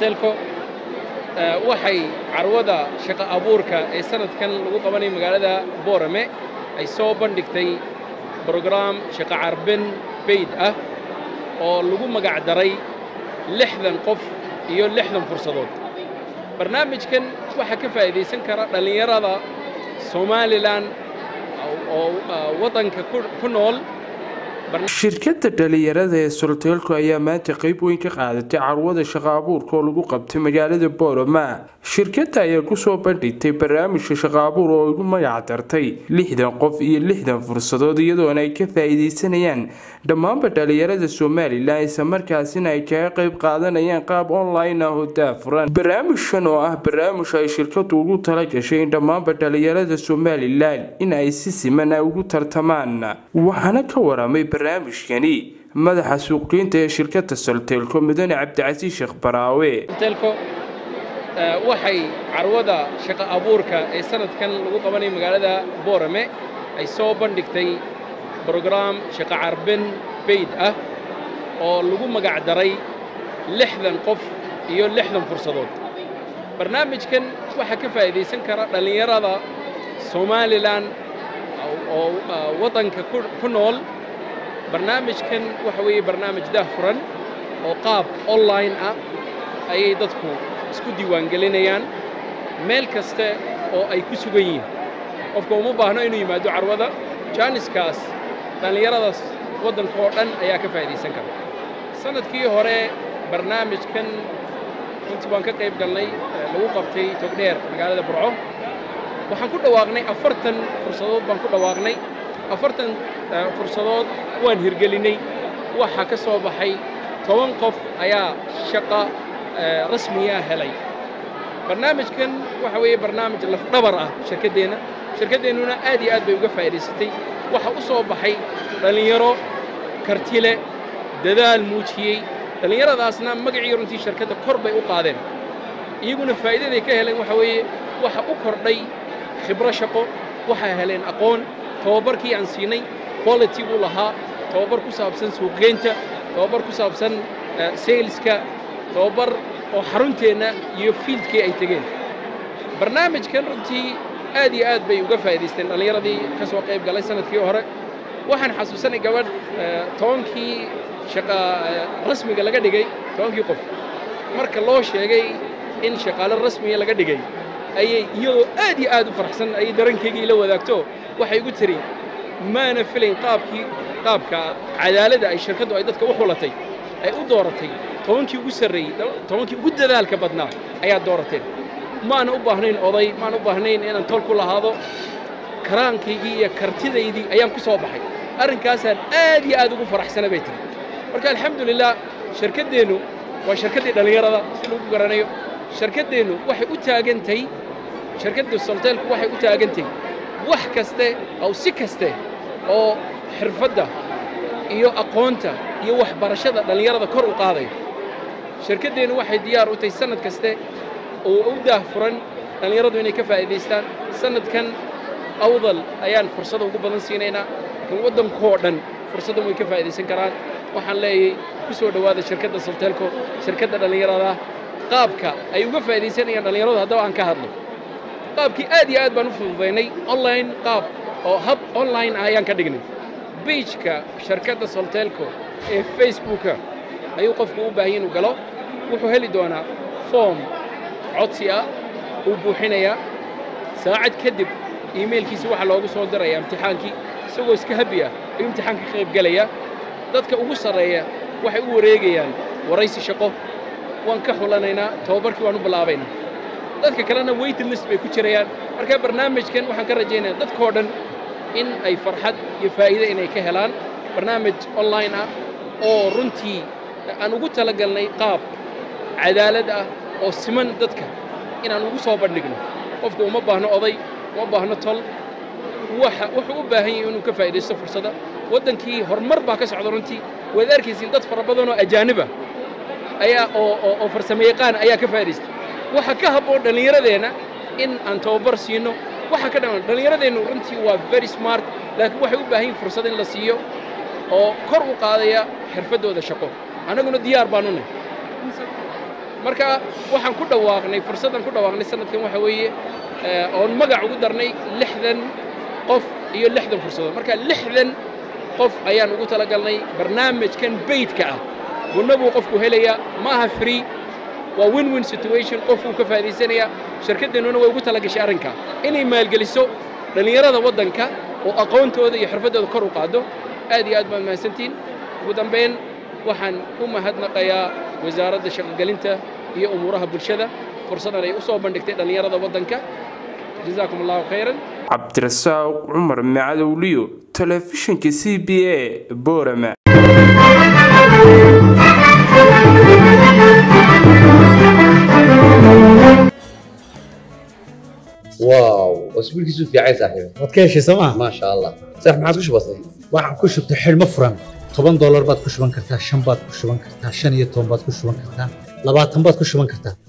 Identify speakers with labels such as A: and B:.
A: soltelco waxay carwada shaqo abuurka ee sanadkan lagu qabanaya magaalada boorame ay soo bandhigtay brograam shaqo carbin bayd ah oo lagu magac daray lixdan qof iyo lixdan fursadood barnaamijkan waxaa ka faa'iidaysan kara dhallinyarada somalilan oo waddanka ku nool
B: shirkadda dhalinyarada ee solteelko ayaa maanta qayb weyn ka qaadatay carwada shaqo abuurka oo lagu qabtay magaalada boorama shirkadda ayaa kusoo bandhigtay barnaamijka shaqo abuur oo igu magac dartay lixdan qof iyo lixdan fursadood iyadoona ay ka faa'iidaysanayaan dhammaanba dhalinyarada somalilan islamarkaasina ay kaga qayb qaadanayaan qaab online ah oo daafuran barnaamijkan oo ah barnaamij ay shirkadu ugu tala gashay in dhammaanba dhalinyarada somalilan in ay si siman ugu tartamaan waxaana ka waramay barnaamijkani madaxa suuqgeynta ee shirkadda solteelko mudane cabdicasiis sheekh baraawe
A: soltelco waxay carwada shaqo abuurka ee sanadkan lagu qabanaya magaalada boorame ay soo bandhigtay brograam shaqo carbin bayd ah oo lagu magac daray lixdan qof iyo lixdan fursadood barnaamijkan waxaa ka faa'iidaysan kara dhallinyarada somalilan oo waddanka ku nool barnaamijkan waxa weeye barnaamij daahfuran oo qaab online ah ayay dadku isku diiwaangelinayaan meel kaste oo ay ku sugan yihiin qofka uma baahno inuu yimaado carwada jaaniskaas dhallinyaradaas waddanka oo dhan ayaa ka faa'iidaysan kara sannadkii hore barnaamijkan runtii waan ka qayb galnay lagu qabtay togdheer magaalada burco waxaan ku dhawaaqnay afartan fursadood baan ku dhawaaqnay afartan fursadood waan hirgelinay waxaa ka soo baxay toban qof ayaa shaqa rasmiya helay barnaamijkan waxa weeye barnaamij lafdhabar ah shirkaddeenna shirkaddeennuna aad iyo aad bay uga faa'iidaysatay waxa u soo baxay dhallinyaro kartile dadaal muujiyey dhallinyaradaasna magacii runtii shirkadda kor bay u qaadeen iyaguna faa'iidaday ka heleen waxa weeye waxa u kordhay khibro shaqo waxay heleen aqoon tababarkii aan siinay quality buu lahaa tababar ku saabsan suuqgeynta tababar ku saabsan saleska tababar oo xarunteenna iyo fiildkii ay tegeen barnaamijkan runtii aad iyo aad bay uga faa'iidaysteen dhallinyaradii ka soo qayb galay sanadkii hore waxaan xasuusanay gabadh tobankii shaqa rasmiga laga dhigay tobankii qof marka loo sheegay in shaqaale rasmiga laga dhigay ayay iyadoo aad iyo aad u faraxsan ayay darankaygii la wadaagto waxay igu tiri maana filayn qaabkii qaabka cadaaladda ay shirkaddu ay dadka u xulatay ay u dooratay tobankii ugu sarreeyey tobankii ugu dadaalka badnaa ayaad doorateen maana u baahnayn oday maana u baahnayn inaan tol ku lahaado karaankaygii iyo kartidaydii ayaan ku soo baxay arrinkaasaan aad iyo aad ugu faraxsana bay tiri marka alxamdulilah shirkaddeennu waa shirkaddii dhallinyarada si lagu garanayo shirkaddeennu waxay u taagantay shirkadda solteelku waxay u taagantay wax kaste aw si kaste oo xirfadda iyo aqoonta iyo waxbarashada dhallinyarada kor u qaadaya shirkaddeennu waxay diyaar u tahay sannad kaste oo u daahfuran dhallinyaradu inay ka faa'iidaystaan sannadkan awdal ayaan fursada ugu badan siinaynaa laakiin waddankoo dhan fursaddan way ka faa'iidaysan karaan waxaan leeyahay ku soo dhowaada shirkadda solteelko shirkadda dhallinyarada qaabka ay uga faa'iidaysanayaan dhallinyaradu haddaba aan ka hadlo qaabkii aad iyo aad baan u fududaynay online qaab oo hab online ah ayaan ka dhignay beijka shirkadda solteelco ee facebooka ayuu qofku u baahanya inuu galo wuxuu heli doonaa foom codsi ah uu buuxinayaa saacad kadib iimailkiisa waxaa loogu soo dirayaa imtixaankii isagoo iska habi ah ayuu imtixaanka ka qayb gelayaa dadka ugu sarreeya waxay u wareegayaan waraysi shaqo waan ka xulanaynaa tababarkii waan u bilaabaynaa dadka kalena waiting list bay ku jirayaan marka barnaamijkan waxaan ka rajaynayaa dadkoo dhan in ay farxad iyo faa'iide inay ka helaan barnaamij online ah oo runtii aan ugu talagalnay qaab cadaalad ah oo siman dadka inaan ugu soo bandhigno qofku uma baahno oday uma baahno tol waxa wuxuu u baahan yahay inuu ka faa'iidaysto fursadda waddankii horumar baa ka socda runtii waad arkaysiin dad fara badan oo ajaaniba ayaa oo oo oo farsamayaqaan ayaa ka faa'iidaystay waxa ka habboon dhallinyaradeenna in aan tababar siino waxa ka dhaman dhallinyaradeennu runtii waa very smart laakiin waxay u baahan yihin fursad in la siiyo oo kor u qaadaya xirfaddooda shaqo annaguna diyaar baanu nahay marka waxaan ku dhawaaqnay fursaddan ku dhawaaqnay sanadkan waxa weeye oon magac ugu darnay lixdan qof iyo lixdan fursadood marka lixdan qof ayaan ugu talagalnay barnaamijkan beydka ah gunno buu qofku helayaa ma aha free waa win win situation qofkuu ka faa'idaysanayaa shirkaddeennuna way ugu talagashay arrinka inay maalgeliso dhallinyarada waddanka oo aqoontooda iyo xirfaddooda kor u qaado aad iyo aad baad mahadsantihiin ugu dambayn waxaan u mahadnaqayaa wasaaradda shaqogelinta iyo umuuraha bulshada fursadan ay u soo bandhigtay dhallinyarada waddanka jazaakum allahu khayran
B: cabdirasaaq cumar macadowliyo telefishinka c b a boorama
C: واو اسبوع كيسو في عايز صاحبي
D: waad ka heshay sooma
C: ما شاء الله صح ما عادش بسيط
D: waxaan ku shubtay xidhmo furan toban doolar baad ku shuban kartaa shan baad ku shuban kartaa shan iyo toban baad ku shuban kartaa labaatan baad ku shuban kartaa